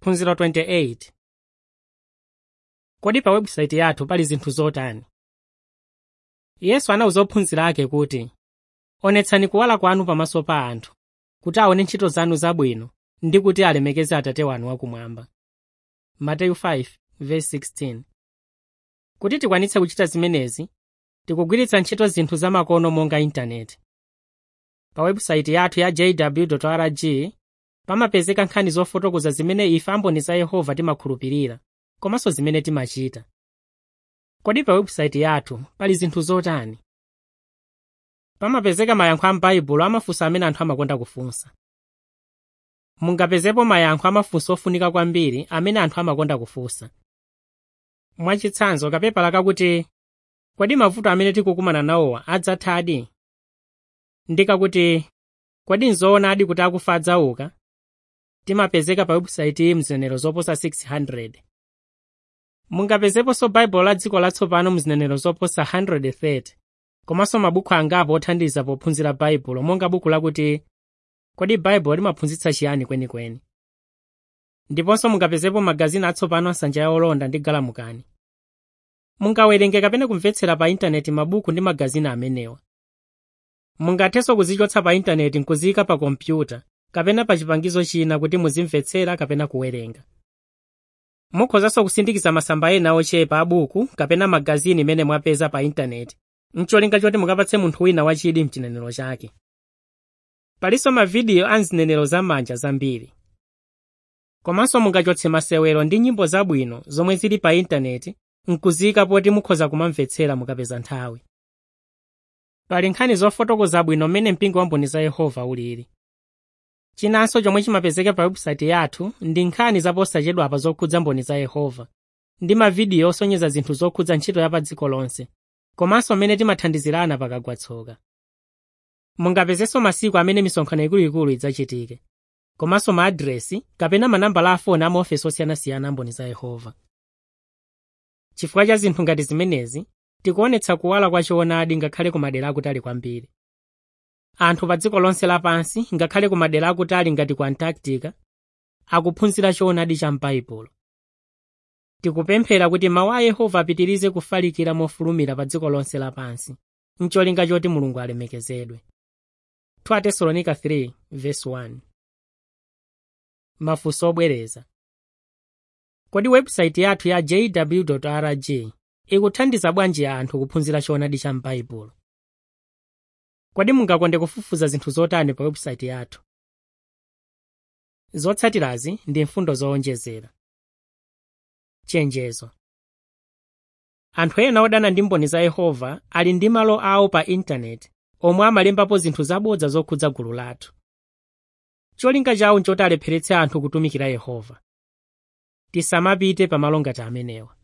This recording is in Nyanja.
phunziro 28 kodi pa webusayiti yathu pali zinthu zotani yesu anawuza ophunzira ake kuti onetsani kuwala kwanu pamaso pa anthu kuti aone ntchito zanu zabwino ndi kuti alemekeze atate wanu wakumwamba mateyu 5:16 kuti tikwanitse kuchita zimenezi tikugwiritsa ntchito zinthu zamakono monga intaneti pa webusayiti yathu ya jw.org pamapezeka nkhani zofotokoza zimene ife amboni za yehova timakhulupirira komanso zimene timachita kodi pa webusayiti yathu pali zinthu zotani pamapezeka mayankho a m'baibulo amafunso amene anthu amakonda kufunsa mungapezepo mayankho amafunso ofunika kwambiri amene anthu amakonda kufunsa mwachitsanzo kapepala kakuti kodi mavuto amene tikukumana nawowa adzathadi ndikakuti kodi nzoonadi kuti akufa adzauka timapezeka pa webusayiti mzinenero zoposa 600 mungapezeponso baibulo la dziko latsopano mzinenero zoposa 130 komanso mabuku angapo othandiza pophunzira baibulo monga buku lakuti kodi baibulo limaphunzitsa chiyani kwenikweni ndiponso mungapezepo magazini atsopano asanja ya olonda ndi galamukani mungawerenge kapena kumvetsera pa intaneti mabuku ndi magazini amenewa mungathenso kuzichotsa pa intaneti nkuziyika pa kompyuta kapena pa chipangizo china kuti muzimvetsera kapena kuwerenga mukhozanso kusindikiza masamba ena ochepa abuku kapena magazini imene mwapeza pa intaneti mcholinga choti mukapatse munthu wina wachidi mchinenero chake palinso mavidiyo a mzinenero zamanja zambiri komanso mungachotse masewero ndi nyimbo zabwino zomwe zili pa intaneti nkuziyika poti mukhoza kumamvetsera mukapeza nthawi pali nkhani zofotokoza bwino mmene mpingo wa mboni za yehova ulili chinanso chomwe chimapezeka pa webusayiti yathu ndi nkhani zaposachedwapa zokhudza mboni za yehova ndi mavidiyo osonyeza zinthu zokhudza ntchito ya pa dziko lonse komanso mmene timathandizirana pakagwa tsoka mungapezenso masiku amene misonkhano ikuluikulu idzachitike komanso maadresi kapena manambala a foni a maofesi osiyanasiyana amboni za yehova chifukwa cha zinthu ngati zimenezi tikuonetsa kuwala kwa choonadi ngakhale ku madera akutali kwambiri anthu pa dziko lonse lapansi ngakhale ku madera akutali ngati ku antarctica akuphunzira choonadi cha m'baibulo tikupemphera kuti mawu a yehova apitirize kufalikira mofulumira pa dziko lonse lapansi mcholinga choti mulungu alemekezedwe 2 tesalonika 3:1 mafunso obwereza kodi webusayiti yathu ya jw.org ikuthandiza bwanji anthu kuphunzira choonadi cha m'baibulo kodi mungakonde kufufuza zinthu zotani pa webusayiti yathu zotsatirazi ndi mfundo zowonjezera chenjezo anthu ena odana ndi mboni za yehova ali ndi malo awo pa intaneti omwe amalembapo zinthu zabodza zokhudza gulu lathu cholinga chawo nchoti alepheretse anthu kutumikira yehova tisamapite pamalo ngati amenewa